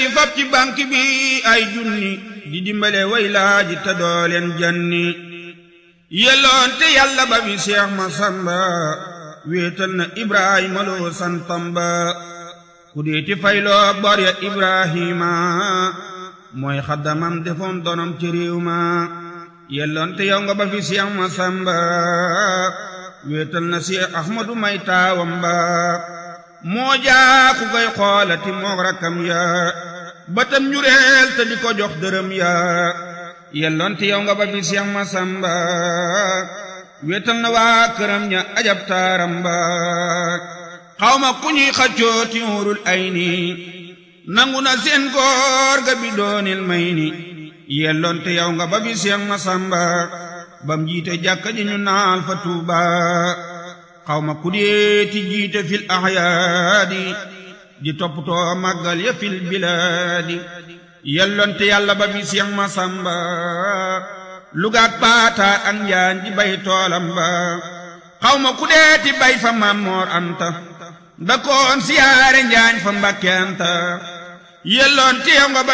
fab ci banque bi ay junni di dimbale way laaji te dooleen janni yelloon te yàlla ba bi Seex Masamba wéetal na Ibrahima loo santam ba ku deeti fayloo bor ya Ibrahima mooy xaddamam defoon donom ci réew ma yelloon te yow nga ba fi Seex Masamba wéetal na Seex Ahmadu may taawam ba moo jaa ku koy xoolati moog rakkam ya batam njureel te di ko jox dërëm ya yelloon te yow nga ba fi Seex Masamba wéetal na waa këram ña ajab taaram ba xawma ku ñuy xaccoo ti wurul ay ni nangu na seen góor ga bi doonil may ni yelloon te yow nga ba fi Seex Masamba bam jiite jàkka ji ñu naal fa Tuuba xawma ku deeti jiite fil ahyaadi di toppatoo màggal ya fil bilaadi yelloon te yàlla ba fi Seex Masamba lugaat paata ak njaan di bay toolam ba xawma ku deeti bay fa Mammoor Anta da koon siyaare njaañ fa Mbàkke Anta yelloon te yow nga ba